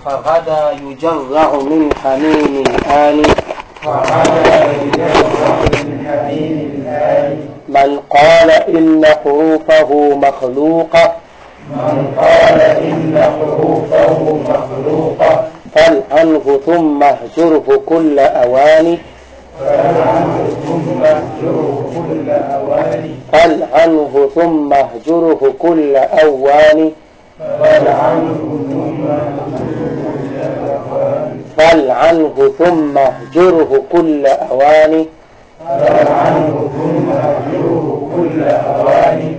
فغدا يجرع من حميم الآن وعلى يجرع من حميم الآن من قال إن حروفه مخلوقة من قال إن حروفه مخلوقة فالعنه ثم اهجره كل أوان فالعنه ثم اهجره كل أوان فالعنه ثم اهجره كل أوان فالعنه ثم اهجره كل أوان فالعنه ثم اهجره كل أوان فالعنه ثم اهجره كل أوان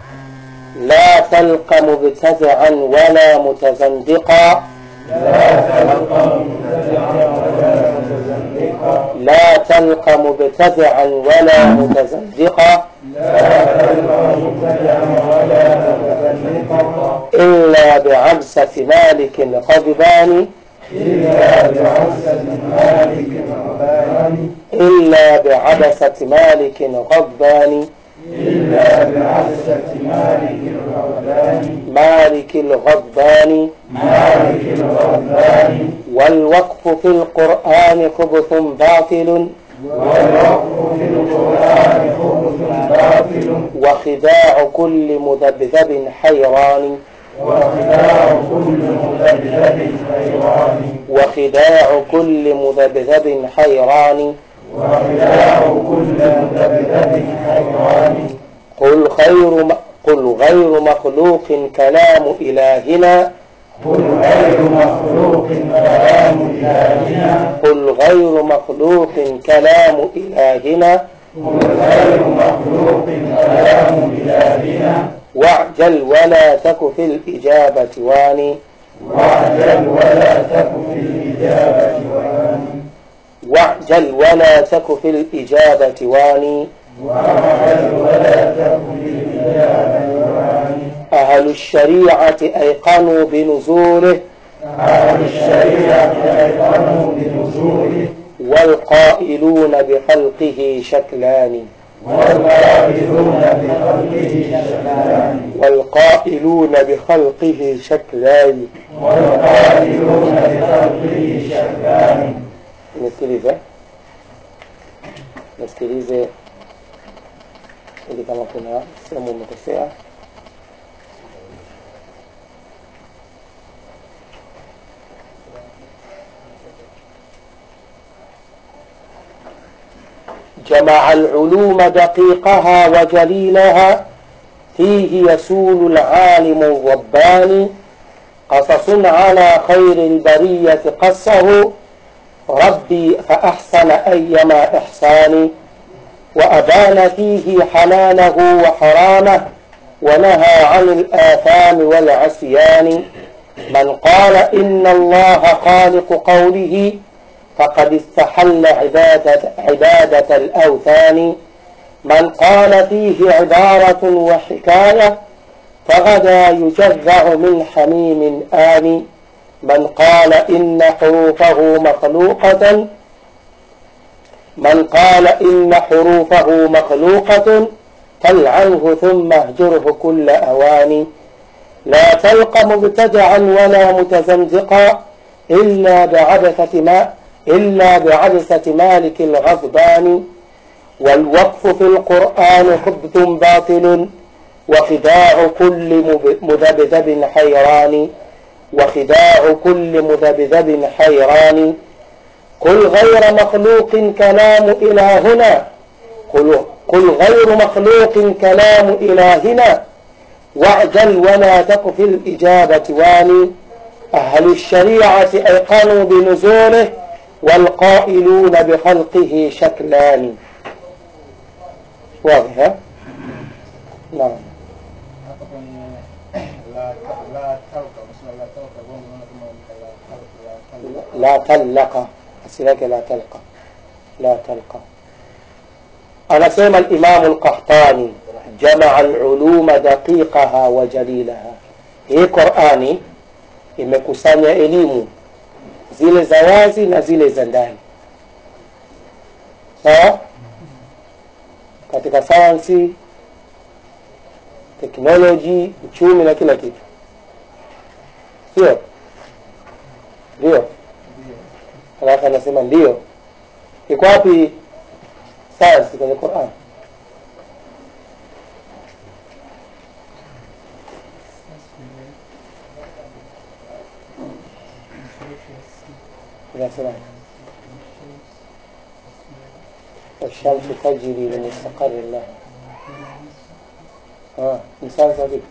لا تلق مبتدعا ولا متزندقا لا تلقى مبتدعا ولا متزندقا لا تلق مبتدعا ولا متزندقا لا تلقى مبتدعا ولا متزندقا إلا بعبسة مالك غضبان إلا بعزة مالك رباني إلا بعبسة مالك غضبان إلا بعزة مالك الرباني مالك الغضبان مالك الرباني والوقف في القرآن خبث باطل والوقف في القرآن خبث باطل وخداع كل مذبذب حيران وخداع كل مذبذب حيران وخداع كل مذبذب حيران وخداع كل مذبذب حيران قل خير م... قل غير مخلوق كلام إلهنا قل غير مخلوق كلام إلهنا قل غير مخلوق كلام إلهنا قل غير مخلوق كلام إلهنا واعجل ولا تك في الإجابة واني واعجل ولا تك في الإجابة واني واعجل ولا تك في الإجابة واني واعجل ولا تك في الإجابة واني أهل الشريعة أيقنوا بنزوله أهل الشريعة أيقنوا بنزوله والقائلون بخلقه شكلان والقائلون بخلقه شكلان والقائلون بخلقه شكلان والقائلون بخلقه شكلان nisikilize nisikilize ili kama kuna sehemu umekosea جمع العلوم دقيقها وجليلها فيه يسول العالم الرباني قصص على خير البرية قصه ربي فأحسن أيما إحساني وأبان فيه حلاله وحرامه ونهى عن الآثام والعصيان من قال إن الله خالق قوله فقد استحل عبادة, عبادة الأوثان من قال فيه عبارة وحكاية فغدا يجرع من حميم آن من قال إن حروفه مخلوقة من قال إن حروفه مخلوقة فالعنه ثم اهجره كل أوان لا تلق مبتدعا ولا متزندقا إلا بعبثة ما إلا بعبثة مالك الغضبان والوقف في القرآن خبث باطل وخداع كل مذبذب حيران وخداع كل مذبذب حيران قل غير مخلوق كلام إلهنا قل, قل غير مخلوق كلام إلهنا واعجل ولا تك في الإجابة واني أهل الشريعة أيقنوا بنزوله والقائلون بخلقه شكلان واضح ها؟ نعم hapa kwenye la la talqa kusema la talqa bongo naona kama la talqa la talqa لا تلق asili yake la talqa la talqa anasema alimamu lqahtani jamaa luluma daqiqaha wa jalilaha hii qurani imekusanya elimu zile za wazi na zile za ndani sawa katika sayansi teknoloji uchumi na kila kitu sio ndio ndio alafu anasema ndio iko wapi sayansi kwenye quran inasema والشمس تجري لمستقر لها اه ni sayansi vipi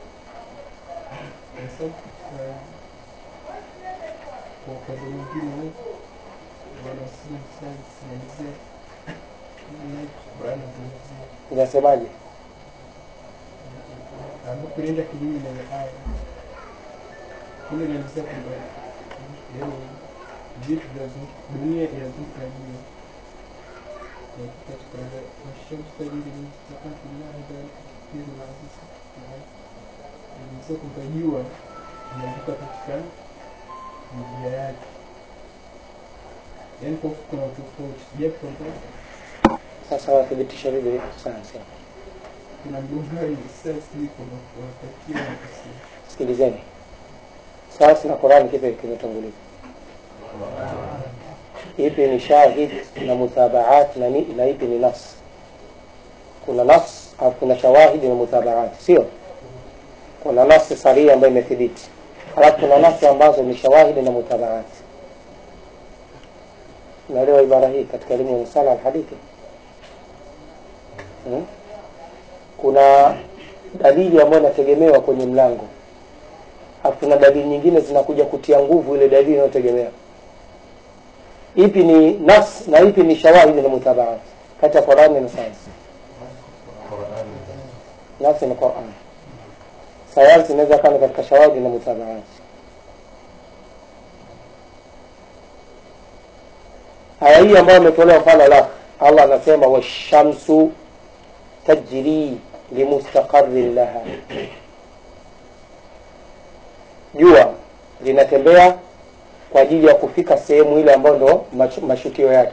kwa upande mwingine wanasema sayansi inaelezea Qur'an inazungumzia inasemaje ambapo inaenda kinyume na ile aya ile inaelezea kwamba yaani vitu vinazunguka dunia inazunguka jua Na katika mashamsi tajiri mustaqati llahi dhalika taqdiru al-aziz al-alim inaelezea kwamba jua inazunguka katika njia yake yaani kwa kuna utofauti japo kwamba sasa wathibitisha vipi sayansi kuna mgongano sasa hivi kwamba kuwapatia wakasema sikilizeni sayansi na qurani kipi kimetangulia ipi ni shahid na mutabaat na, ni, na ipi ni nas kuna nas au kuna shawahidi na mutabaat sio kuna nasi sahihi ambayo imethibiti halafu kuna nasi ambazo ni shawahidi na mutabaat unaelewa ibara hii katika elimu ya musala alhadithi hmm? kuna dalili ambayo inategemewa kwenye mlango alafu kuna dalili nyingine zinakuja kutia nguvu ile dalili inayotegemea ipi ni nas na ipi ni shawahidi na mutabaat kati ya qurani na sayansi nasi ni quran sayansi inaweza kaa ni katika shawahidi na mutabaat aya hii ambayo ametolewa mfano la allah anasema washamsu tajri limustaqarin laha jua linatembea kwa ajili ya kufika sehemu ile ambayo ndo mash- mashukio yake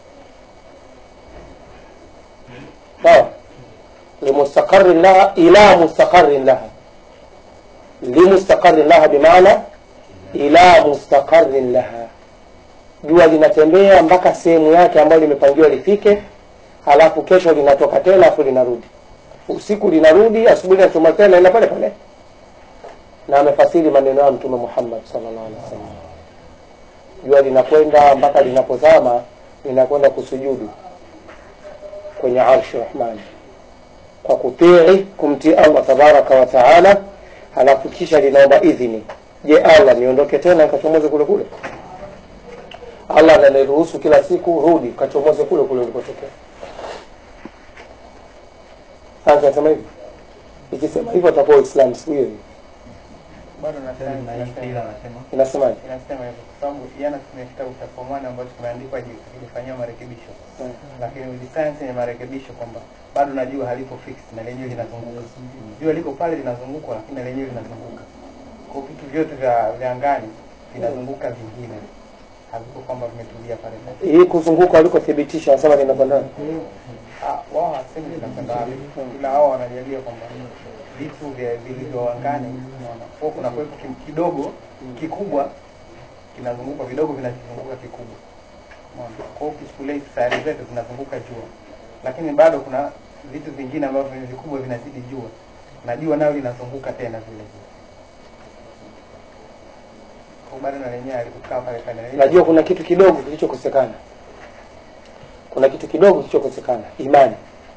sawa limustaqarin laha ila mustaqarin laha limustaqarin laha bimaana ila mustaqarin laha jua linatembea mpaka sehemu yake ambayo limepangiwa lifike halafu kesho linatoka tena afu linarudi usiku linarudi asubuhi linachoma tena ina pale pale na amefasiri maneno ya mtume muhammad sallallahu alaihi wasallam jua linakwenda mpaka linapozama linakwenda kusujudu kwenye arshi rahmani kwa kutii kumtii allah tabaraka wa taala halafu kisha linaomba idhini je allah niondoke tena nikachomoze kule kule allah ananiruhusu kila siku rudi kachomoze kule kule ulikotokea sasa nasema hivi ikisema hivyo atakuwa uislamu siku hiyo hiyo bado nasema inasemaje inasema hivyo kwa sababu jana tuna kitabu cha form one ambacho kimeandikwa ji- kijifanyiwa marekebisho Mm. lakini with science ni marekebisho kwamba bado na jua haliko fixed na lenyewe linazunguka jua liko pale linazunguka lakini na lenyewe linazunguka kwa vitu vyote vya vya angani vinazunguka vingine haviko kwamba vimetulia pale pale hii kuzunguka walikothibitisha wanasema linakwenda wapi? Ah, wao hasemi vinakwenda wapi ila wao wanajalia kwamba vitu vya vilivyo angani unaona kwa kuna kwepo ki- kidogo kikubwa kinazunguka vidogo vinazunguka kikubwa unaona kwa hiyo ukichukulia hizi sayari zetu zinazunguka jua lakini bado kuna vitu vingine ambavyo ni vikubwa vinazidi jua na jua nayo linazunguka tena vile vile kwa hiyo bado na lenyewe alikukaa pale pale najua kuna kitu kidogo kilichokosekana kuna kitu kidogo kilichokosekana imani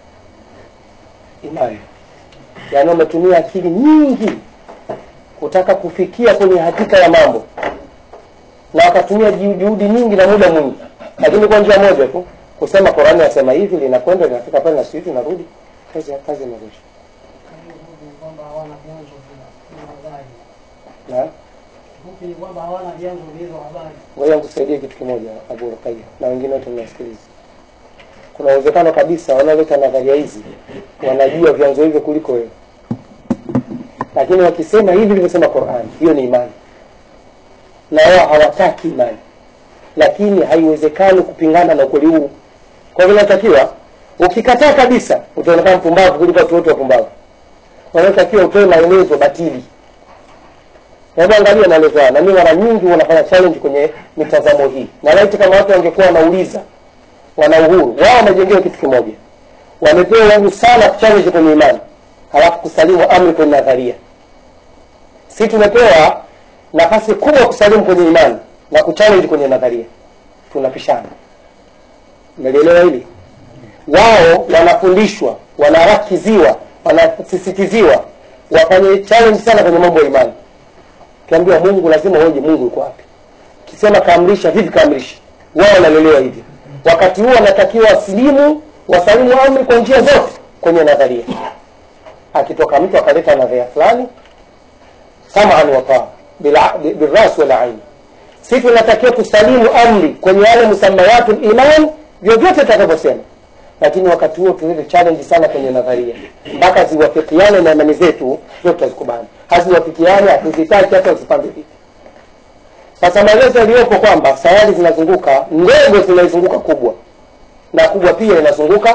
imani yaani wametumia akili nyingi kutaka kufikia kwenye hakika ya mambo na wakatumia ju- juhudi nyingi na muda mwingi lakini kwa njia moja tu kusema qurani nasema hivi linakwenda linafika pale na sihivi narudi kazi kazi imerusha kwamba hawana vyanzo vya vya habari. na Kifupi ni kwamba hawana vyanzo vya hizo habari. ngoja nikusaidie kitu kimoja abu ruqaya na wengine wote mnasikiliza kuna uwezekano kabisa wanaoleta nadharia hizi wanajua vyanzo hivyo kuliko wewe lakini wakisema hivi ilivyosema qurani hiyo ni imani na wao hawataki imani lakini haiwezekani kupingana na ukweli huu kwa hivyo inatakiwa ukikataa kabisa utaonekana mpumbavu kuliko watu wote wapumbavu wanaotakiwa utoe maelezo batili hebu angalia maelezo haya na mimi mara nyingi wanafanya challenge kwenye mitazamo hii na laiti kama watu wangekuwa wanauliza wana uhuru wao wamejengewa kitu kimoja wamepewa uhuru sana kuchallenge kwenye imani halafu kusalimu amri kwenye nadharia si tumepewa nafasi kubwa kusalimu kwenye imani na kuchallenge kwenye nadharia tunapishana umelielewa hili wao wanafundishwa wanarakiziwa wanasisitiziwa wafanye challenge sana kwenye mambo ya imani ukiambiwa mungu lazima uoje mungu yuko wapi kisema kaamrisha vipi kaamrisha wao wanalelewa hivyo wakati huo wanatakiwa wasilimu wasalimu amri kwa njia zote kwenye nadharia akitoka mtu akaleta nadharia fulani samaan wataa bilras wal aini si tunatakiwa tusalimu amri kwenye yale musamayatu liman vyovyote tutakavyosema lakini wakati huo tulete challenge sana kwenye nadharia mpaka ziwafikiane na imani zetu zote tutazikubali haziwafikiane hatuzitaki hata uzipange vipi sasa maelezo yaliyopo kwamba sayari zinazunguka ndogo zinaizunguka kubwa na kubwa pia inazunguka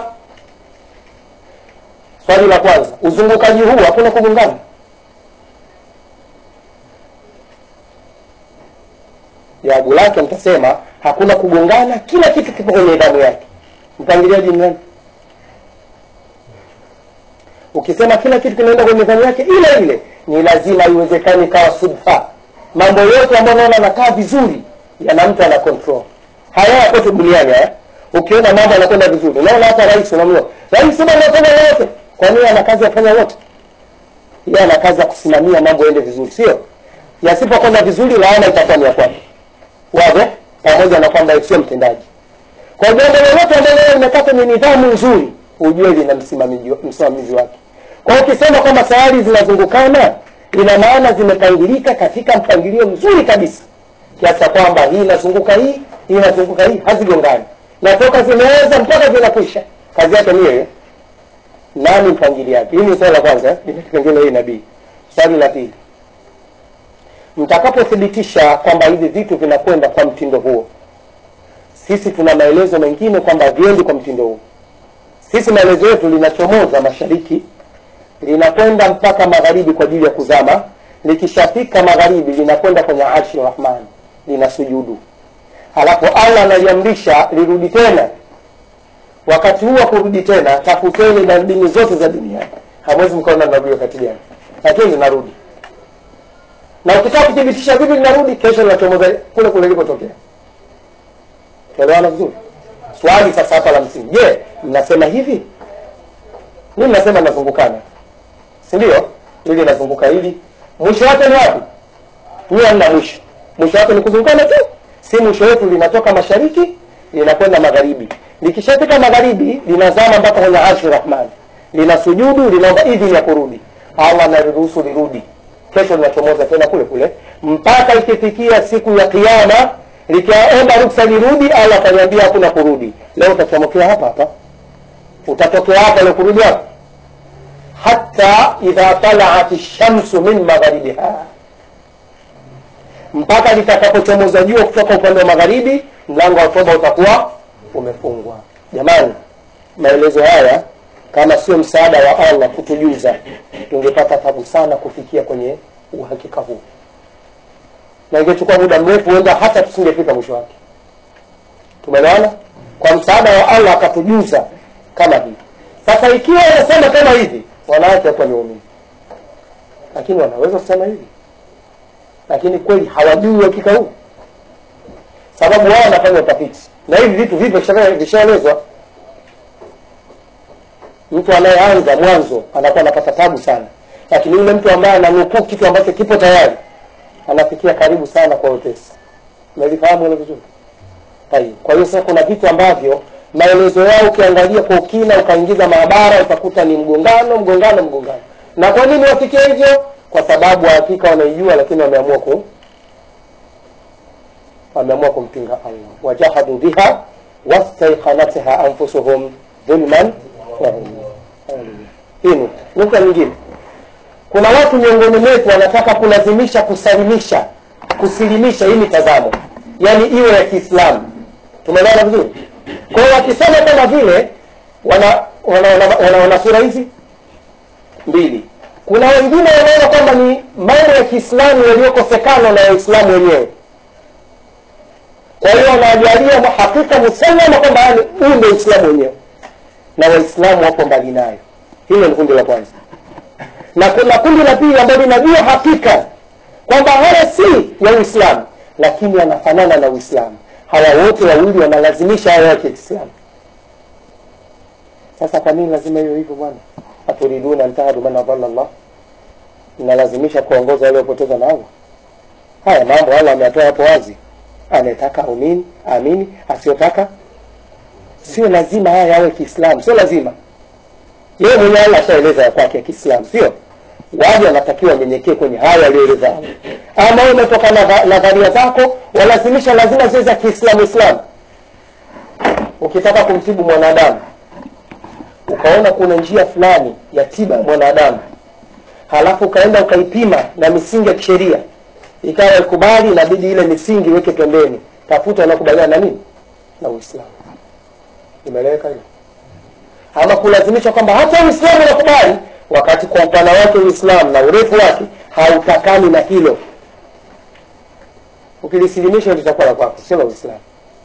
swali la kwanza uzungukaji huu hakuna kugongana jawabu lake mtasema hakuna kugongana kila kitu kipo kwenye damu yake mpangiliaji ni nani ukisema kila kitu kinaenda kwenye damu yake ile ile ni lazima iwezekani ikawa sudfa mambo yote ambayo naona anakaa vizuri yana mtu ana control haya yakote duniani haya ukiona mambo anakwenda vizuri unaona hata rais unamua rais bwana anafanya yote kwa nini ana kazi ya kufanya yote yeye ana kazi ya kusimamia mambo yaende vizuri sio yasipokwenda vizuri laana itakuwa ni ya kwake wazo pamoja na kwamba sio mtendaji kwa jambo lolote ambalo limekaa kwenye nidhamu nzuri ujue lina msimamizi msimamizi wake kwa hiyo ukisema kwamba sayari zinazungukana ina maana zimepangilika katika mpangilio mzuri kabisa kiasi cha kwamba hii inazunguka hii hii inazunguka hii hazigongani na toka zimeanza mpaka zinakwisha kazi yake ni hiyo nani mpangiliaji hii ni swali la kwanza eh? Ina kipengele hii nabii swali la pili mtakapothibitisha kwamba hivi vitu vinakwenda kwa mtindo huo sisi tuna maelezo mengine kwamba viendi kwa mtindo huo sisi maelezo yetu linachomoza mashariki linakwenda mpaka magharibi kwa ajili ya kuzama likishafika magharibi linakwenda kwenye arshi rahman linasujudu halafu allah analiamrisha lirudi tena wakati huu wa kurudi tena tafuteni na dini zote za duniani hamwezi mkaona linarudi wakati gani lakini linarudi na ukitaka kuthibitisha vipi linarudi kesho linachomoza kule kule likotokea tuelewana vizuri swali sasa hapa la msingi je mnasema hivi mi mnasema nazungukana si ndio ili nazunguka hili mwisho wake ni wapi nyie hamna mwisho mwisho wake ni kuzungukana tu si mwisho wetu linatoka mashariki linakwenda magharibi likishafika magharibi linazama mpaka kwenye arshi rahmani lina sujudu linaomba idhini ya kurudi allah analiruhusu lirudi kesho linachomoza tena kule kule mpaka ikifikia siku ya kiama likiomba ruksa lirudi allah ataniambia hakuna kurudi leo utachomokea hapa hapa utatokea hapa leo kurudi hapa hata idha talaat shamsu min magharibiha mpaka litakapochomoza jua kutoka upande wa magharibi mlango wa toba utakuwa umefungwa jamani maelezo haya kama sio msaada wa allah kutujuza tungepata tabu sana kufikia kwenye uhakika huu na ingechukua muda mrefu huenda hata tusingefika mwisho wake tumeelewana kwa msaada wa allah akatujuza kama hivi sasa ikiwa wanasema kama hivi wanawake hapa ni waumini lakini wanaweza kusema hivi lakini kweli hawajui uhakika huu sababu wao wanafanya utafiti na hivi vitu vipo vishaelezwa mtu anayeanza mwanzo anakuwa anapata tabu sana lakini yule mtu ambaye ananukuu kitu ambacho kipo tayari anafikia karibu sana kwa wepesi umelifahamu hilo vizuri Tayeb. kwa hiyo sasa kuna vitu ambavyo maelezo yao ukiangalia kwa ukina ukaingiza maabara utakuta ni mgongano mgongano mgongano na kwa nini wafikie hivyo kwa sababu hakika wanaijua lakini wameamua ku wameamua kumpinga allah wajahadu biha wastaiqanatha anfusuhum dhulman wa ulwa. hii nukta nukta nyingine kuna watu miongoni mwetu wanataka kulazimisha kusalimisha kusilimisha hii mitazamo yaani iwe ya kiislamu tumeelewana vizuri kwa hiyo wakisema kama vile wana wana, wana, wana, wana sura hizi mbili kuna wengine wanaona kwamba ni mambo ya kiislamu yaliyokosekana na waislamu wenyewe kwa hiyo wanajalia hakika musallama kwamba yani huu ndio uislamu wenyewe na waislamu wako mbali nayo hilo ni kundi la kwanza na kuna kundi la pili ambalo linajua hakika kwamba haya si ya uislamu lakini yanafanana na uislamu hawa wote wawili wanalazimisha haya ya kiislamu sasa kwa nini lazima hiyo hivyo bwana aturiduna antahadu man adalla llah mnalazimisha kuongoza waliopoteza na allah haya mambo allah ameyatoa hapo wazi anayetaka aumini amini asiyotaka sio lazima haya yawe kiislamu sio lazima yeye mwenye allah ashaeleza ya kwake ya kiislamu sio waje wanatakiwa nyenyekee kwenye haya aliyoeleza allah ama wewe umetoka na nadharia zako walazimisha lazima ziwe za kiislamu islamu ukitaka kumtibu mwanadamu ukaona kuna njia fulani ya tiba ya mwanadamu halafu ukaenda ukaipima na misingi ya kisheria ikawa ikubali inabidi ile misingi iweke pembeni tafuta unakubaliana na nini na uislamu imeeleweka hiyo ama kulazimisha kwamba hata uislamu unakubali wakati kwa upana wake uislamu na urefu wake hautakani na hilo ukilisilimisha litakuwa la kwako sio la uislamu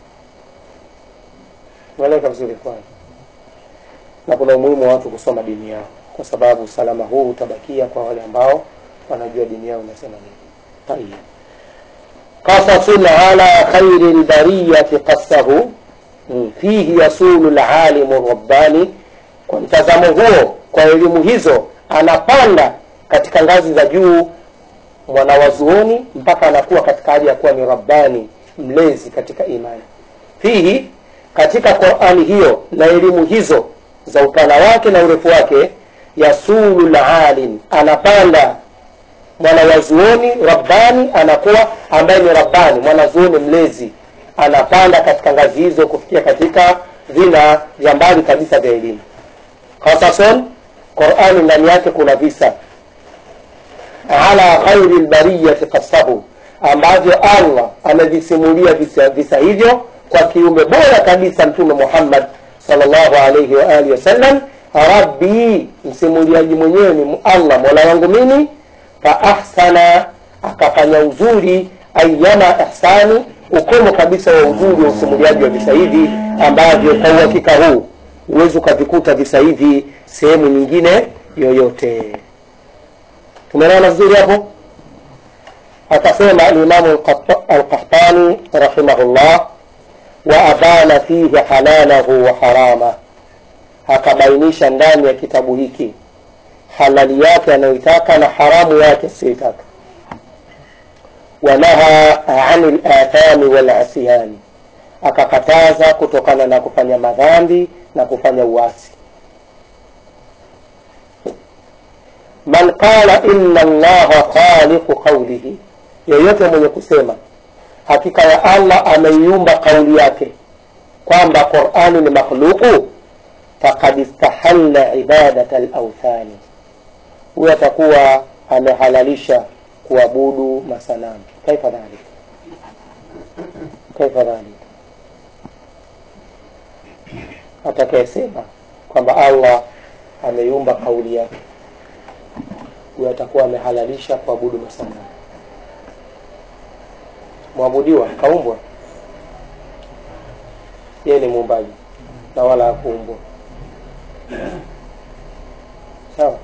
umeeleweka vizuri kwanza na kuna umuhimu wa watu kusoma dini yao kwa sababu usalama huu utabakia kwa wale ambao wanajua dini yao inasema nini طيب قصص على خير البرية قصه فيه يسول العالم الرباني kwa mtazamo huo kwa elimu hizo anapanda katika ngazi za juu mwanawazuoni mpaka anakuwa katika hali ya kuwa ni rabbani mlezi katika imani fihi katika qurani hiyo na elimu hizo za upana wake na urefu wake yasulu lalim anapanda mwanawazuoni rabbani anakuwa ambaye ni rabbani mwanazuoni mlezi anapanda katika ngazi hizo kufikia katika vina vya mbali kabisa vya elimu kasason qurani ndani yake kuna visa ala khairi lbariyati kasahu ambavyo allah amevisimulia visa, visa hivyo kwa kiumbe bora kabisa mtume muhammad salllahu alaihi waalihi wasallam rabbi msimuliaji mwenyewe ni allah mola wangu mimi faahsana akafanya uzuri ayyama ihsani ukomo kabisa wa uzuri wa usimuliaji wa visa hivi ambavyo kwa uhakika huu huwezi ukavikuta visa hivi sehemu nyingine yoyote tumeelewana vizuri hapo akasema alimamu alqahtani rahimahullah wa abana fihi halalahu wa harama akabainisha ndani ya kitabu hiki halali yake anayoitaka na haramu yake asiyoitaka wanaha ani lathami walasyani akakataza kutokana na kufanya madhambi na kufanya uasi man qala inna allaha khaliqu qaulihi yeyote mwenye kusema hakika ya allah ameiumba kauli yake kwamba qurani ni makhluqu fakad istahalla ibadata lauthani huyo atakuwa amehalalisha kuabudu masanamu kaifa dhalik kaifa dhalik atakayesema kwamba allah ameiumba kauli yake huyo atakuwa amehalalisha kuabudu masanamu mwabudiwa kaumbwa yeye ni muumbaji na wala hakuumbwa sawa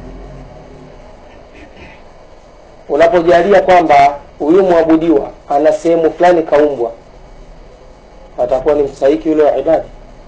unapojalia kwamba huyu mwabudiwa ana sehemu fulani kaumbwa atakuwa ni mstahiki yule wa ibada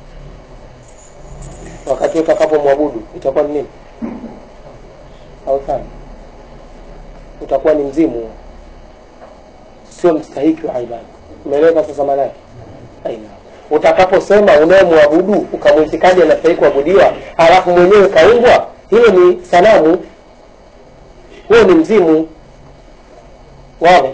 wakati utakapomwabudu itakuwa ni nini authani utakuwa ni mzimu sio mstahiki wa ibada umeeleweka sasa maanake aina utakaposema unayemwabudu ukamwitikadi anastahiki kuabudiwa halafu mwenyewe kaumbwa hiyo ni sanamu huo ni mzimu واضح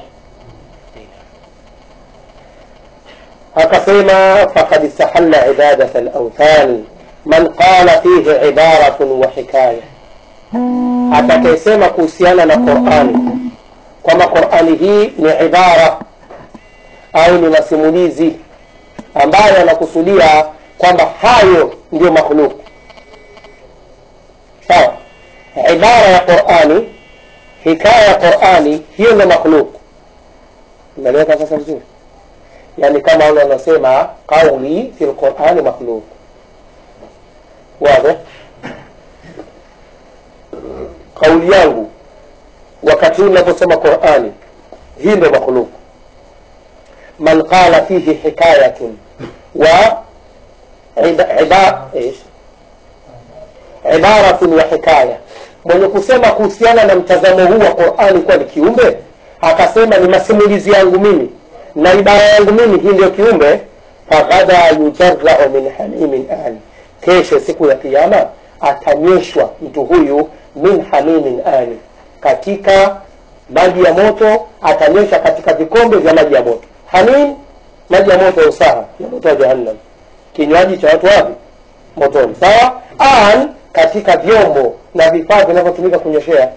akasema fakad istahalla ibadat alauthani man qala fihi ibaratun wa hikaya atakayesema kuhusiana na qurani kwamba qurani hii ni ibara au ni masimulizi ambayo anakusudia kwamba hayo ndio makhluku sawa ibara ya qurani hikaya ya qurani hiyo ndo makhluk umeeleweka sasa vizuri yani kama wale wanasema qauli fi lqurani makhluk wazi kauli yangu wakati huu naposema qurani hii ndo makhluk man qala fihi hikayatun wa ida- ida- ish? ibaratun wa hikaya mwenye kusema kuhusiana na mtazamo huu wa qurani kuwa ni kiumbe akasema ni masimulizi yangu mimi na ibara yangu mimi hii ndio kiumbe faghada yujarau min hamimin ani kesho siku ya kiama atanyweshwa mtu huyu min hamimin ani katika maji ya moto atanyweshwa katika vikombe vya maji ya moto hamim maji ya moto ya usaha ya moto wa jahannam kinywaji cha watu wapi motoni sawa an katika vyombo na vifaa vinavyotumika kunyoshea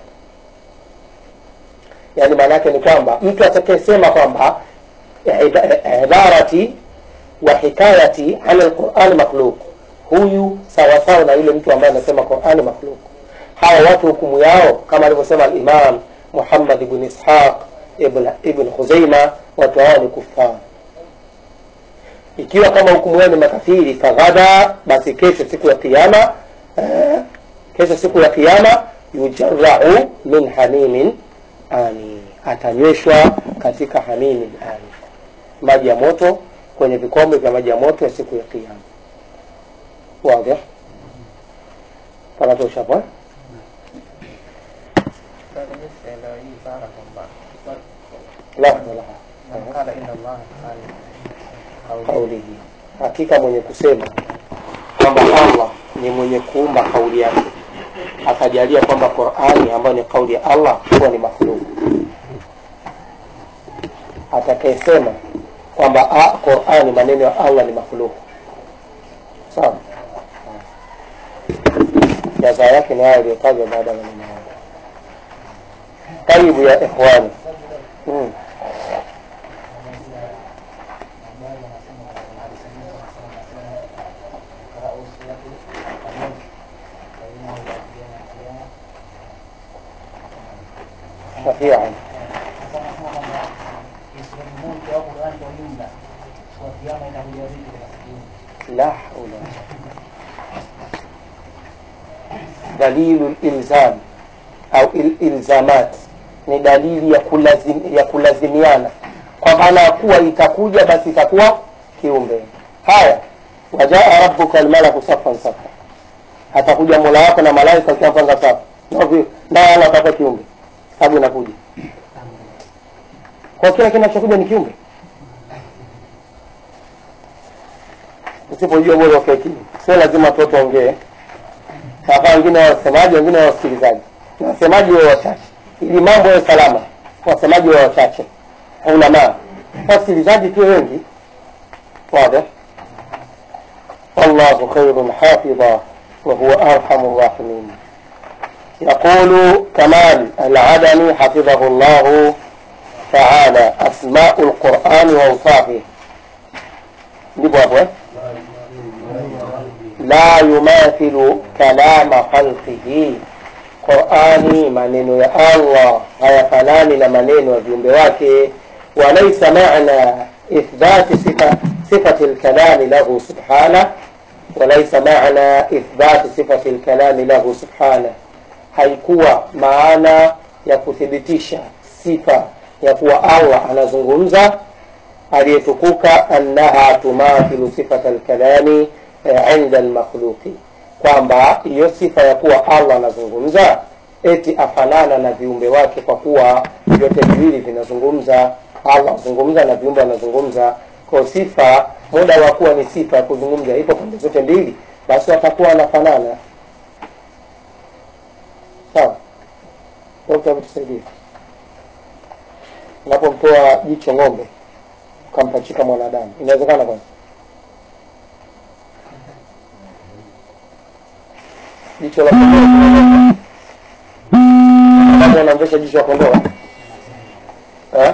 yaani maana yake ni kwamba mtu atakayesema kwamba ida- ibarati wa hikayati ala lqurani makhluk huyu sawasawa na yule mtu ambaye anasema qurani makhluk hawa watu hukumu yao kama alivyosema alimam muhammad ibn ishaq ibn, ibn khuzaima watu hao ni kufar ikiwa kama hukumu yao ni makafiri faghada basi kesho siku ya kiama eh, kesho siku ya kiama yujarau min hamimin ani atanyweshwa katika hamimin ani maji ya moto kwenye vikombe vya maji ya moto ya siku ya kiama wadhi panatosha hapo eh? Sasa mimi sielewi hii ibara kwamba lahza laha man qala inna Allah qala kaulihi hakika mwenye kusema kwamba allah ni mwenye kuumba kauli yake akajalia kwamba qurani ambayo ni kauli ya allah huwa ni makhluk atakayesema kwamba ah, qurani maneno ya allah ni makhluk sawa jaza yake ni hayo aliyotajwa baada ya maneno hayo taibu ya ikhwani hmm. shafian la haula dalilu lilzam au il- ilzamat ni dalili ya, kulazim, ya kulazimiana kwa maana ya kuwa itakuja basi itakuwa kiumbe haya wajaa rabuka almalaku safan safa atakuja mola wako na malaika akiwapanga safu naye ana atakuwa kiumbe sababu inakuja kwa kila kinachokuja ni kiumbe usipojua bora ukae kimya sio lazima watoto waongee hapa wengine wa wasemaji wengine wa wasikilizaji na wasemaji wa wachache ili mambo yawe salama wasemaji wa wachache ulamaa wasikilizaji tu wengi واضح والله خير حافظا وهو أرحم الراحمين يقول كمال العدني حفظه الله تعالى أسماء القرآن وأوصافه ndivyo hapo eh? la yumathilu kalama khalqihi qurani maneno ya allah hayafanani na maneno ya viumbe wake walaisa mana ithbati sifa sifati lkalami lahu subhanah walaisa maana ithbati sifati lkalami lahu subhanah haikuwa maana ya kuthibitisha sifa ya kuwa allah anazungumza aliyetukuka annaha tumathilu sifata lkalami eh, inda lmakhluqi kwamba hiyo sifa ya kuwa allah anazungumza eti afanana na viumbe wake kwa kuwa vyote viwili vinazungumza allah azungumza na viumbe wanazungumza kwa sifa muda wa kuwa ni sifa ya kuzungumza ipo pande zote mbili basi watakuwa wanafanana sawa dokta tusaidie unapomtoa jicho ng'ombe ukampachika mwanadamu inawezekana kwanza jicho la kondoo kama unamvesha jicho la kondoo eh?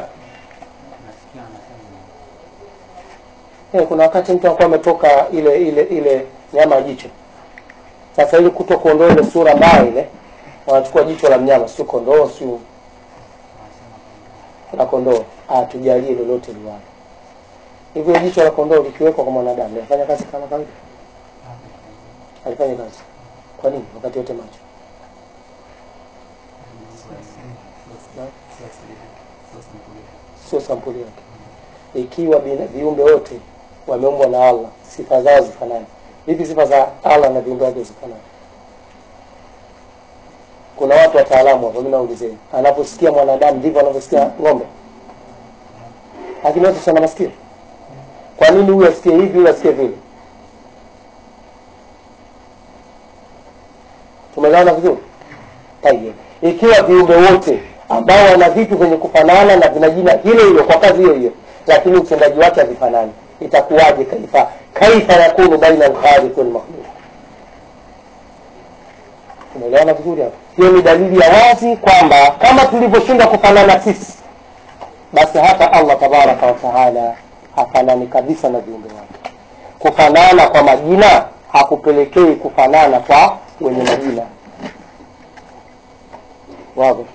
Eh, kuna wakati mtu anakuwa ametoka ile ile ile nyama ya jicho sasa ili kuto kuondoa ile sura mbaya ile wanachukua jicho la mnyama sio kondoo sio la kondoo atujalie lolote liwalo hivyo jicho la kondoo likiwekwa kwa mwanadamu linafanya kazi kama kawaida alifanya kazi kwa nini wakati wote macho Na? sio sampuli yake ikiwa bina- viumbe wote wameumbwa na allah sifa zao zifanani vipi sifa za allah na viumbe wake zifanani kuna watu wataalamu hapo mi naulizeni anaposikia mwanadamu ndivyo anavyosikia ng'ombe lakini wote sana masikio kwa nini huyu asikie hivi huyu asikie vile tumegawana vizuri tayeb ikiwa viumbe wote ambao wana vitu vyenye kufanana na vina jina hilo hilo kwa kazi hiyo hiyo lakini utendaji wake havifanani itakuwaje kaifa kaifa yakunu baina alkhaliq walmakhluq umeelewana vizuri hapo hiyo ni dalili ya wazi kwamba kama tulivyoshindwa kufanana sisi basi hata allah tabaraka wataala hafanani kabisa na viumbe wake kufanana kwa majina hakupelekei kufanana kwa wenye majina wazi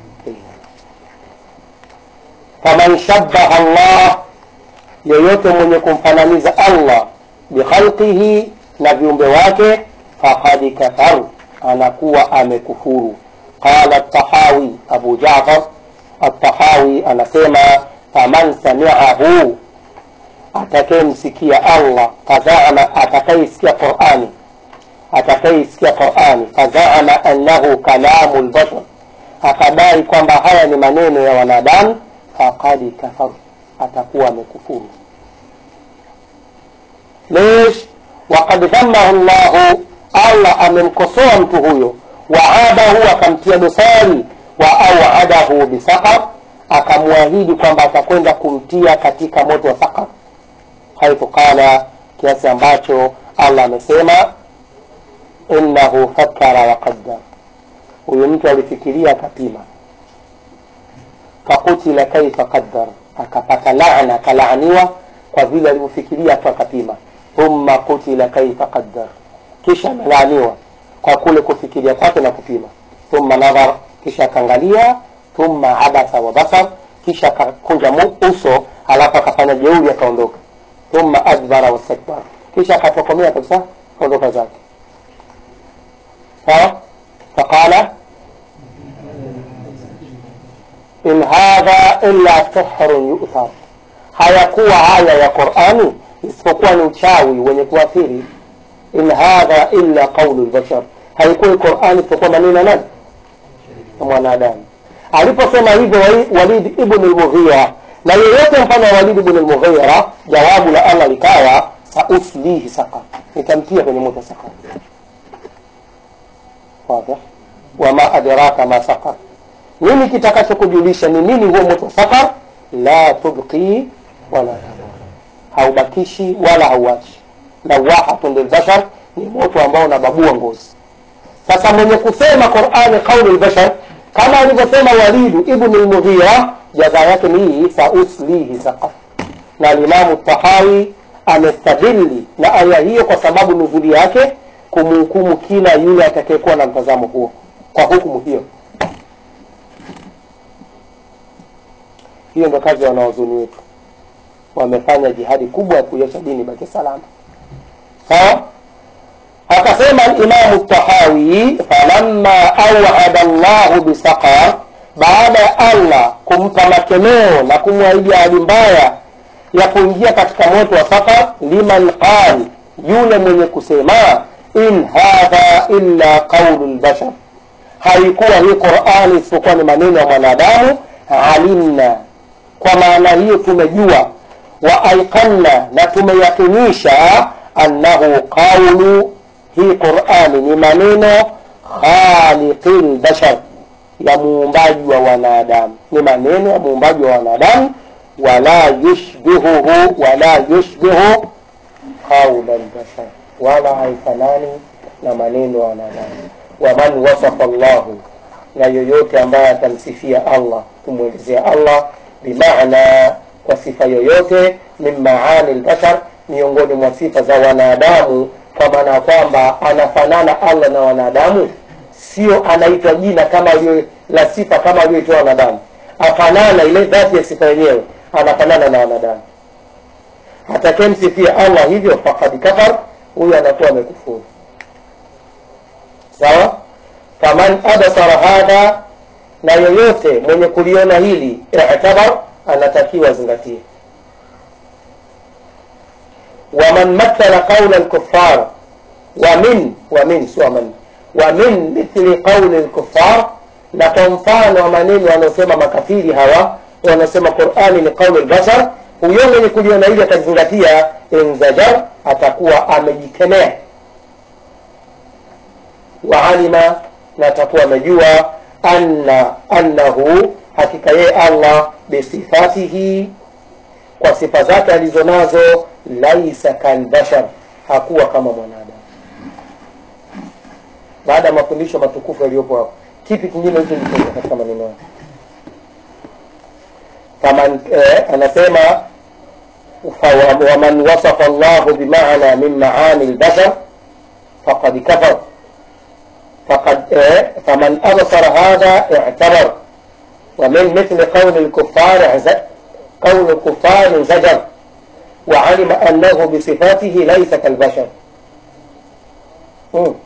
faman shabaha allah yeyote mwenye kumfananiza allah bikhalqihi na viumbe wake fakad kafar anakuwa amekufuru qala tahawi abu jafar atahawi anasema faman samiahu atakayemsikia allah fazama atakayesikia qurani atakayesikia qurani fazama annahu kalamu lbashar akadai kwamba haya ni maneno ya wanadamu faqad kafar atakuwa amekufuru lesh wakad dhamahu llahu allah amemkosoa mtu huyo waadahu akamtia dosari wa auadahu bisaqar akamwahidi kwamba atakwenda kumtia katika moto wa saqar haithu qala kiasi ambacho allah amesema innahu fakara waqaddar huyu mtu alifikiria akapima fakutila kaifa qaddar akapata laana akalaaniwa kwa vile alivyofikiria tu akapima thumma kutila kaifa qaddar kisha amelaaniwa kwa kule kufikiria kwake na kupima thumma nadhar kisha akaangalia thumma abasa wa basar kisha akakunja mu- uso alafu akafanya jeuri akaondoka thumma adbara wastakbar kisha akatokomea kabisa ondoka zake sawa faqala in hadha illa sihrun yu'thar hayakuwa haya ya qurani isipokuwa ni uchawi wenye kuathiri in hadha illa qaulu lbashar haikuwa qurani isipokuwa maneno ya nani ya mwanadamu aliposema hivyo Wali- walid ibn lmughira na yeyote mfano wa walid ibn lmughira jawabu la allah likawa sauslihi sakar nitamtia kwenye moto sakar واضح وما أدراك ما سقر nini kitakachokujulisha ni nini huo moto wa sakar la tubqi wala tadhar haubakishi wala hauachi lawahatun lilbashar ni moto ambao unababua ngozi sasa mwenye kusema qurani qaulu lbashar kama alivyosema walidu ibnu lmughira jaza yake ni hii sauslihi sakar na alimamu tahawi amestadili na aya hiyo kwa sababu nuzuli yake kumhukumu kila yule atakayekuwa na mtazamo huo kwa hukumu hiyo hiyo ndo kazi ya wanaozuni wetu wamefanya jihadi kubwa ya kuiacha dini baki salama sawa akasema imamu tahawi falamma awada llahu bisaqar baada ya allah kumpa makemeo na kumwahidi ahadi mbaya ya kuingia katika moto wa saqar liman qal yule mwenye kusema in hadha illa qaulu lbashar haikuwa hii qurani isipokuwa ni maneno ya mwanadamu alimna kwa maana hiyo tumejua wa aiqanna na tumeyakinisha annahu qaulu hii qurani ni maneno khaliqi lbashar ya muumbaji wa wanadamu ni maneno ya muumbaji wa wanadamu wala yushbihuhu wala yushbihu qaula lbashar wala haifanani na maneno ya wanadamu waman wasafa llahu na yoyote ambaye atamsifia allah kumwelezea allah bimaana kwa sifa yoyote min maani lbashar miongoni mwa sifa za wanadamu kwa maana ya kwamba anafanana allah na wanadamu sio anaitwa jina kama alio la sifa kama aliyoitoa wanadamu afanana ile dhati ya sifa yenyewe anafanana na wanadamu atakemsifia allah hivyo fakad kafar huyo anakuwa amekufuru sawa faman absara hadha na yoyote mwenye kuliona hili itabar anatakiwa azingatie waman mathala qaula lkufar wamin wamin sio man wamin mithli qauli lkufar na kwa mfano wa maneno wanaosema makafiri hawa wanasema qurani ni qaulu lbashar huyo mwenye kuliona hili atazingatia inzajar atakuwa amejikemea waalima na atakuwa amejua anna annahu hakika yeye allah bisifatihi kwa sifa zake alizo nazo laisa kalbashar hakuwa kama mwanadamu baada ya mafundisho matukufu yaliyopo hapo kipi kingine hicho nikiza katika maneno yake faman eh, anasema fa- waman wasafa llahu bimana min maani lbashar faqad kafar فقد إيه فمن أبصر هذا اعتبر ومن مثل قول الكفار اعز- قول الكفار انزجر وعلم أنه بصفاته ليس كالبشر مم.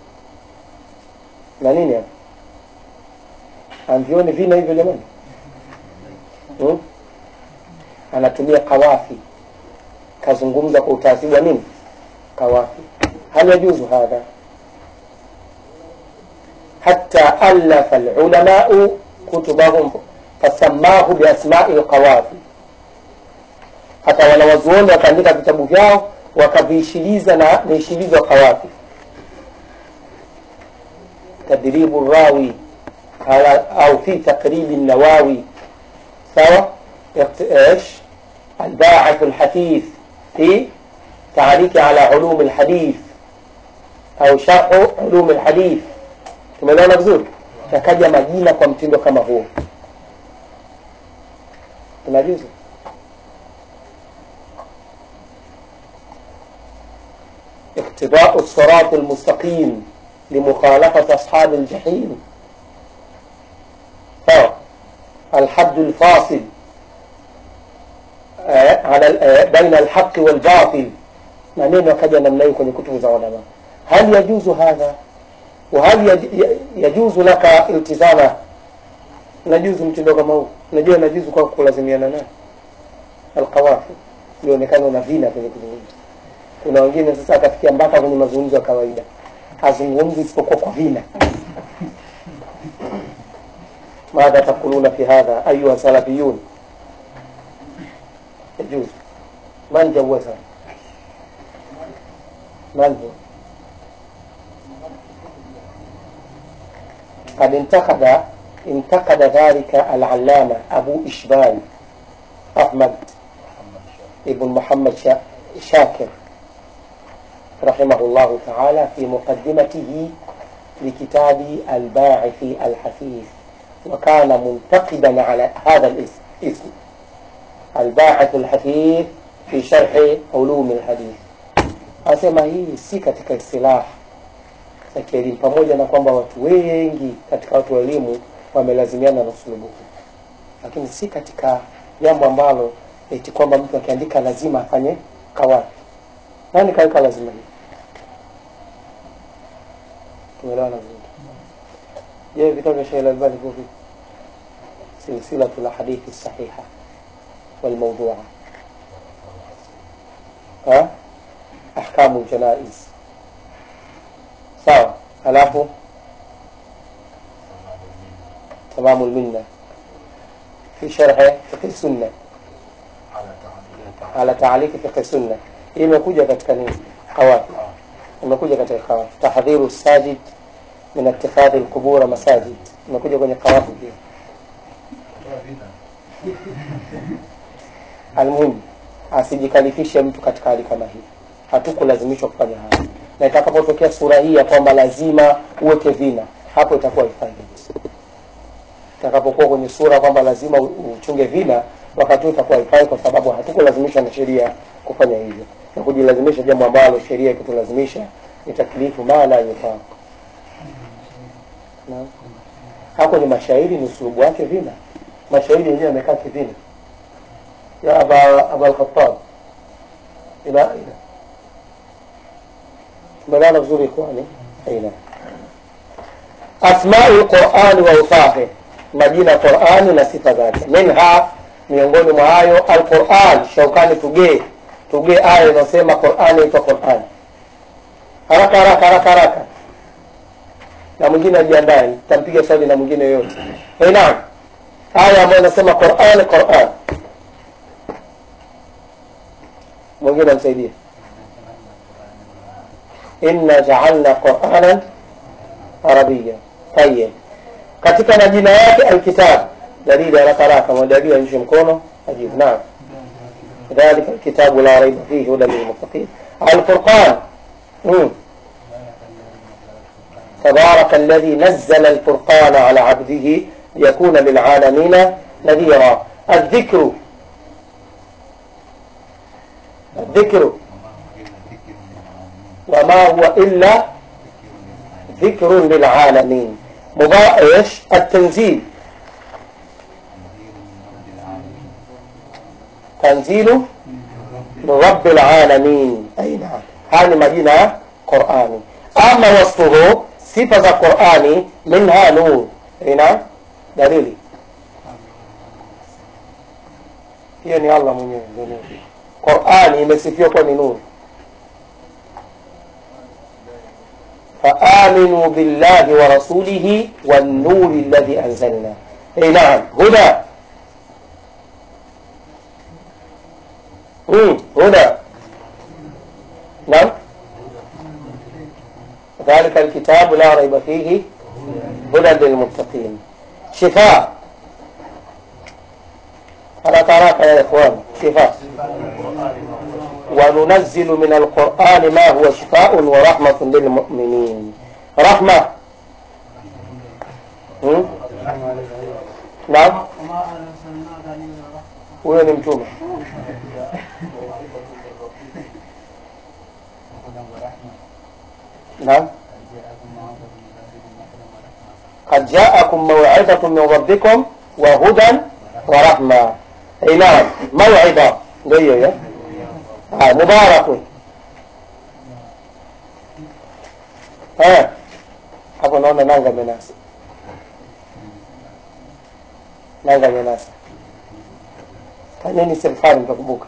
na nini hapa amvioni vina hivyo jamani hmm? anatumia kawafi kazungumza kwa utaratibu wa nini kawafi hal yajuzu hadha حتى ألف العلماء كتبهم فسماه بأسماء القوافي hata wanawazuoni wakaandika vitabu vyao wakaviishiliza na viishilizo qawafi tadribu rawi ala au fi taqribi nawawi sawa ايش الباعث الحثيث في تعليق على علوم الحديث au sharhu علوم الحديث tumeelewana vizuri yakaja majina kwa mtindo kama huo tunajuzu اقتضاء الصراط المستقيم لمخالفة أصحاب الجحيم ف الحد الفاصل آه، على ال- آه، بين الحق والباطل maneno yakaja namna hiyo kwenye kutubu za ulama hal yajuzu hadha وهل يج- يجوز لك التزامه najuzu mtindo kama huu unajua najuzu kwa kulazimiana naye alqawafi ilionekana una vina kwenye kuzungumza kuna wengine sasa akafikia mpaka kwenye mazungumzo ya kawaida hazungumzi isipokuwa kwa vina madha takuluna fi hadha ayuha salafiyun yajuzu man jawaza man huwa قد انتقد انتقد ذلك العلامة أبو إشبال أحمد ابن محمد شا- شاكر رحمه الله تعالى في مقدمته لكتاب الباعث الحثيث وكان منتقدا على هذا الاسم اسم الباعث الحثيث في شرح علوم الحديث asema hii si katika istilah za kielimu pamoja na kwamba watu wengi katika watu wa elimu wamelazimiana na usulubu huu lakini si katika jambo ambalo eti kwamba mtu akiandika lazima afanye kawafi nani kaweka lazima hii tumeelewana vizuri je vitabu vya Sheikh Al-Albani viko vipi silsilatu lahadithi sahiha walmawdua ha ahkamu ljanaiz sawa halafu tamamu lminna fi sharhi fiqhi sunna ala taaliki fiqhi sunna hii imekuja katika nini qawafi imekuja katika qawafi tahdhiru sajid min ittikhadhi lqubura masajid imekuja kwenye qawafi pia almuhimu asijikalifishe mtu katika hali kama hii hatukulazimishwa kufanya haya na itakapotokea sura hii ya kwamba lazima uweke vina hapo itakuwa ifai kabisa itakapokuwa kwenye sura kwamba lazima u- uchunge vina wakati huo itakuwa ifai kwa sababu hatukulazimishwa na sheria kufanya hivyo na kujilazimisha jambo ambalo sheria ikitulazimisha ni taklifu ma la yufaa Naam. hapo ni mashairi ni usulubu wake vina mashairi yenyewe yamekaa kivina ya aba aba al-khattab ila ila tumelala vizuri kwani aina asmau lqurani wa usafi majina ya qurani na sifa zake minha miongoni mwa hayo alquran shaukani tugee tugee aya inayosema qurani itwa qurani haraka haraka haraka haraka na mwingine ajiandae tampiga swali na mwingine yoyote hey, naam aya ambayo inasema quran quran mwingine amsaidie inna jaalna quranan arabia tayib katika majina yake alkitab dalili haraka haraka mwadalili anyoshe mkono ajibu naam ذلك الكتاب لا ريب فيه هدى للمتقين الفرقان مم. تبارك الذي نزل الفرقان على عبده ليكون للعالمين نذيرا الذكر الذكر وما هو إلا ذكر للعالمين مضاء ايش التنزيل تنزيل من رب العالمين أي نعم هذه مدينة قرآني أما وصفه صفة قرآني منها نور أي نعم دليلي hiyo ni allah mwenyewe ndio nuru qurani imesifiwa kuwa ni nuru فآمنوا بالله ورسوله والنور الذي أنزلنا أي نعم هدى مم. هدى نعم ذلك الكتاب لا ريب فيه هدى للمتقين شفاء ألا تراك يا إخوان شفاء وننزل من القرآن ما هو شفاء ورحمة للمؤمنين رحمة هم؟ نعم وما أرسلناك إلا رحمة huyo ni mtume naam قد جاءكم موعظة من ربكم وهدى ورحمة أي نعم موعظة ndio ya ah mubarak eh hapo naona nanga menasa nanga menasa fanyeni serikali mtakumbuka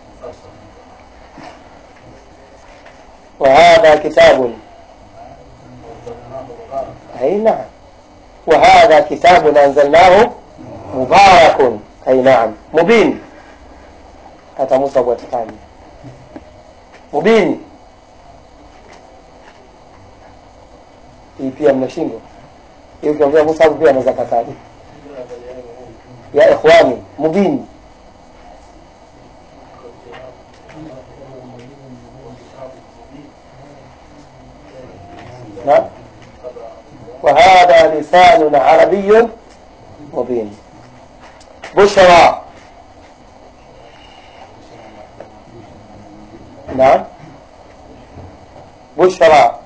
وهذا كتاب أي نعم وهذا كتاب أنزلناه مبارك أي نعم مبين hata Musa bwatikani mubini hii pia mnashindwa hii ukiongea Musa hapo pia anaweza kataji ya ikhwani mubini نعم وهذا لسان عربي مبين بشرى نعم بشرى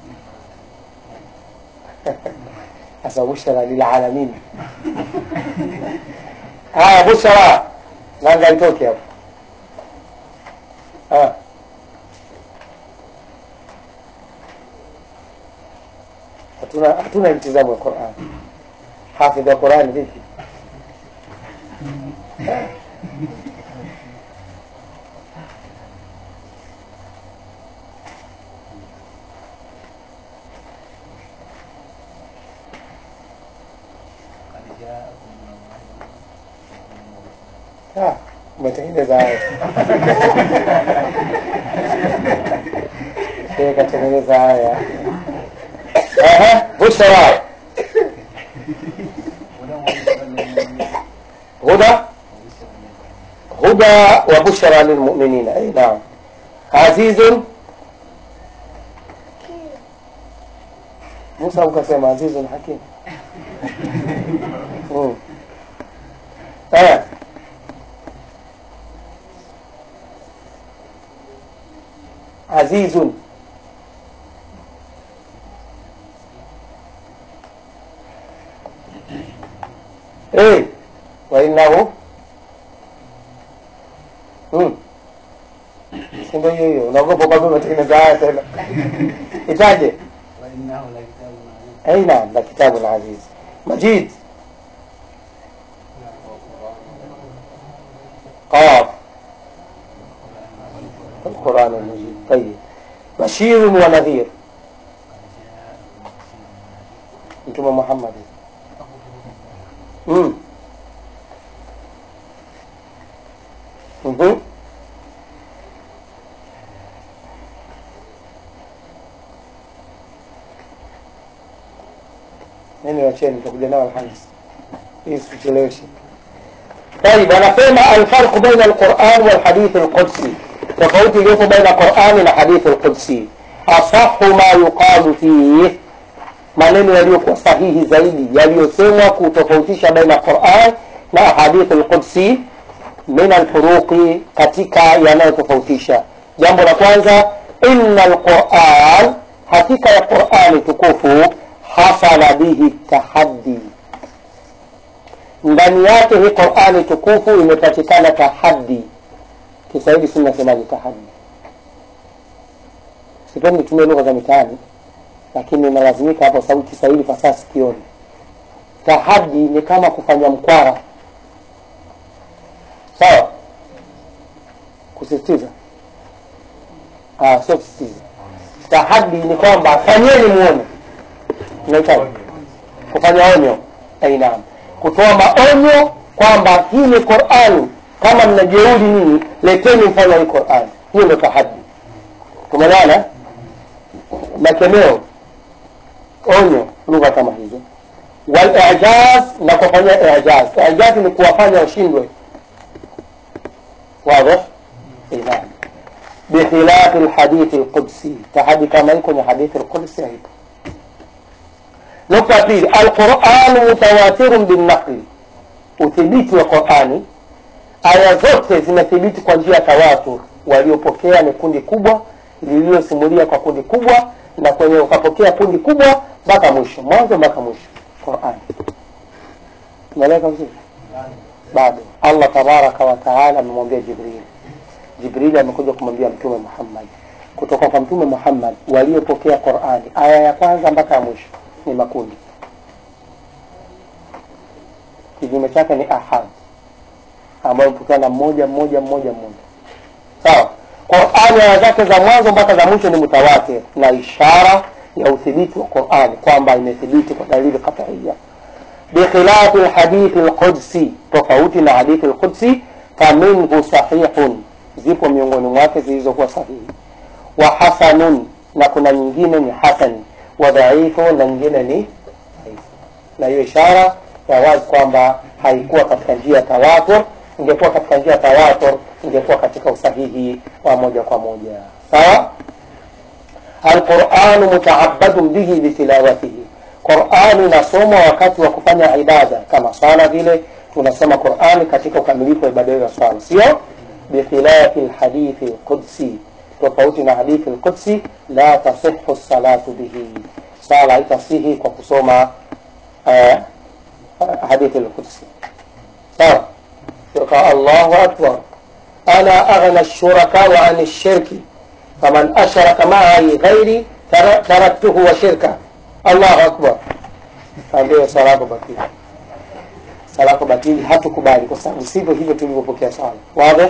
هذا بشرى للعالمين ها بشرى nanga itoke hapo Ah. hatuna hatuna mtizamo wa Qur'an hafidh wa Qur'an vipi Ah, umetengeneza haya Sheikh katengeneza haya Aha, bushra هدى هدى وبشرى للمؤمنين اي نعم عزيز موسى ukasema عزيز حكيم مم. آه. عزيز fainahu hmm. si ndio hiyo hiyo unaogopa kwamba umetengeneza haya tena itaje وإنه لكتاب عزيز أي نعم لكتاب عزيز مجيد قاف القرآن المجيد طيب بشير ونذير انتم محمد امم مهم. nini wacheni tutakuja nao alhamis hii sicheleweshe طيب anasema alfarqu baina alquran walhadithi alqudsi tofauti iliyopo baina qurani na hadithi alqudsi asahu ma yuqalu fihi maneno yaliyokuwa sahihi zaidi yaliyosemwa kutofautisha baina quran na hadithi alqudsi min alfuruqi katika yanayotofautisha jambo la kwanza inna alquran hakika ya qurani tukufu hasala bihi tahaddi ndani yake hii qurani tukufu imepatikana tahaddi kiswahili si nasemaje tahaddi sipendi tumie lugha za mitaani lakini inalazimika hapo sababu kiswahili fasaha sikioni tahaddi ni kama kufanya mkwara sawa kusisitiza ah, sio kusisitiza tahaddi ni kwamba fanyeni muone unahitaji kufanya onyo ainaam kutoa maonyo kwamba hii ni qurani kama mnajeuri nini leteni mfano hii qurani hiyo ndio tahadi tumeelewana makemeo onyo lugha kama hizo walijaz na kufanyia ijaz ijaz ni kuwafanya washindwe واضح اي نعم بخلاف الحديث القدسي تحدي كما يكون الحديث القدسي هيك nukta ya pili alquranu mutawatirun binnaqli uthibiti wa qurani aya zote zimethibiti kwa njia ya tawatur waliopokea ni kundi kubwa lililosimulia kwa kundi kubwa na kwenye ukapokea kundi kubwa mpaka mwisho mwanzo mpaka mwisho qurani tumeeleka vizuri bado allah tabaraka wataala amemwambia jibril jibrili amekuja kumwambia mtume muhammad kutoka kwa mtume muhammad waliopokea qurani aya ya kwanza mpaka ya mwisho ni makundi kinyume chake ni ahad ambayo mpokea na mmoja mmoja mmoja mmoja sawa qurani aya zake za mwanzo mpaka za mwisho ni mutawatir na ishara ya uthibiti wa qurani kwamba imethibiti kwa dalili qat'iyya bikhilafi lhadithi lqudsi tofauti na hadithi lqudsi faminhu sahihun zipo miongoni mwake zilizokuwa sahihi wa hasanun na kuna nyingine ni hasani wa dhaifu na nyingine ni dhaifu na hiyo ishara ya wazi kwamba haikuwa katika njia ya tawatur ingekuwa katika njia ya tawatur ingekuwa katika usahihi wa moja kwa moja sawa alquranu mutaabadun bihi bitilawatihi qurani inasomwa wakati wa kufanya ibada kama swala vile tunasoma qurani katika ukamilifu wa ibada hiyo ya swala sio bikhilafi lhadithi lqudsi tofauti na hadithi lqudsi la tasihu salatu bihi sala haitasihi kwa kusoma uh, hadithi lqudsi sawa sika allahu akbar ana aghna shurakau an shirki faman ashraka maai ghairi tara- taraktuhu wa shirka allahu akbar ndio sala yako batili sala yako batili hatukubali kwa sababu sivyo hivyo tulivyopokea sala wazi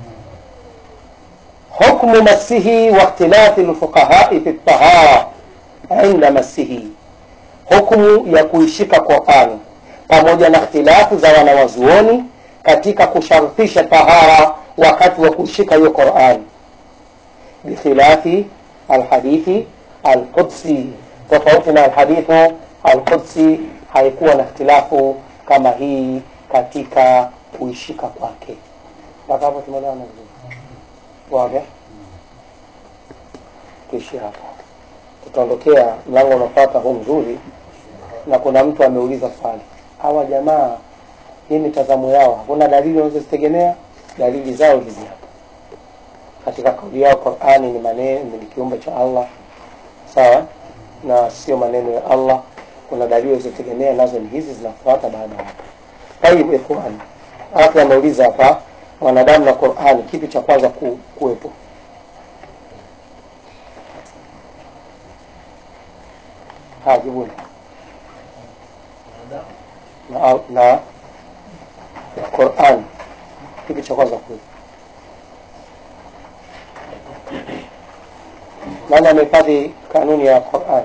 حكم مسه واختلاف الفقهاء في الطهارة عند مسه hukumu ya kuishika Qur'ani pamoja na ikhtilafu za wanawazuoni katika kushartisha tahara wakati wa kuishika hiyo Qur'ani bikhilafi alhadithi alqudsi tofauti na alhadithu alqudsi haikuwa na ikhtilafu kama hii katika kuishika kwake mpaka hapo tumeelewana vizuri wazi tuishie hapo tutaondokea mlango unafuata huu mzuri na kuna mtu ameuliza swali hawa jamaa hii mitazamo yao hakuna dalili wanazozitegemea dalili zao hizi hapa katika kauli yao qurani ni maneno ni kiumbe cha allah sawa na sio maneno ya allah kuna dalili walizotegemea nazo ni hizi zinafuata baada ya hapo tayib ikhwan alafu anauliza hapa mwanadamu na qurani kipi cha kwanza ku, kuwepo haya jibuni na, na Qur'an kipi cha kwanza kuwepo? Nani amehifadhi kanuni ya Qur'an?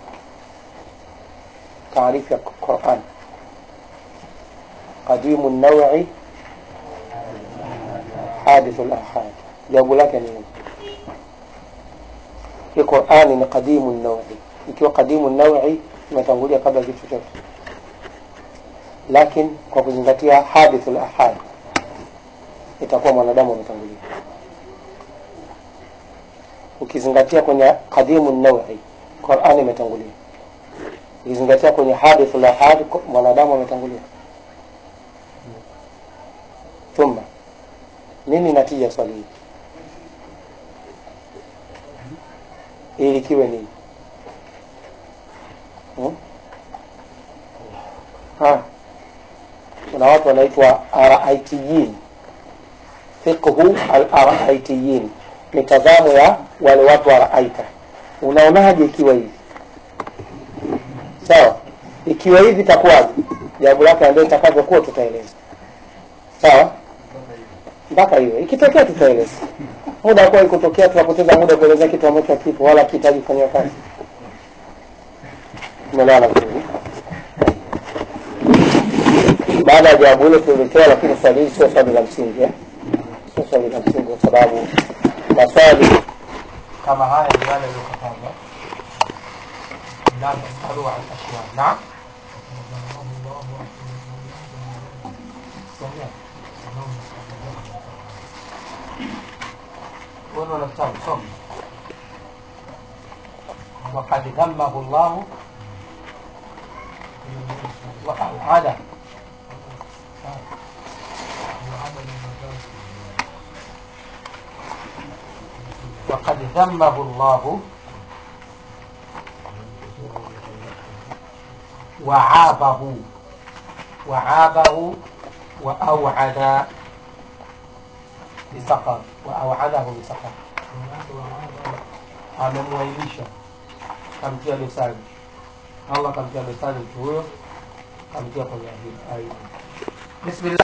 Taarifu ya Qur'an, qadimu nawi, hadithu lahad. Jawabu lake ni nini? Hii Qur'ani ni qadimu nawi. Ikiwa qadimu nawi, imetangulia kabla ya kitu chochote lakini kwa kuzingatia hadithul ahad itakuwa mwanadamu ametangulia ukizingatia kwenye qadimu nawi Qur'ani imetangulia ukizingatia kwenye hadithul ahad mwanadamu ametangulia thumma nini natija swali hili ili kiwe nini hmm? ha kuna watu wanaitwa araitiyin fiqhu al-araitiyin mitazamo ya wale watu wa raaita unaonaje ikiwa hivi sawa ikiwa hivi itakuwaje jambo lake ndio itakavyokuwa tutaeleza sawa mpaka hiyo ikitokea tutaeleza muda kwa ikutokea tunapoteza muda kueleza kitu ambacho hakipo wala kihitaji kufanywa kazi umeelewana vizuri baada ya jawabu hilo tuliletewa, lakini swali hili sio swali la msingi eh? sio swali la msingi kwa sababu maswali kama haya ni yale yaliyokatazwa la tasalu an ashya naam wewe una kitabu soma وقد ذمه الله هذا وقد ذمه الله وعابه وعابه وأوعد بسقر وأوعده بسقر amemwailisha kamtia dosari allah kamtia dosari mtu huyo kamtia kwenye aibu bismillah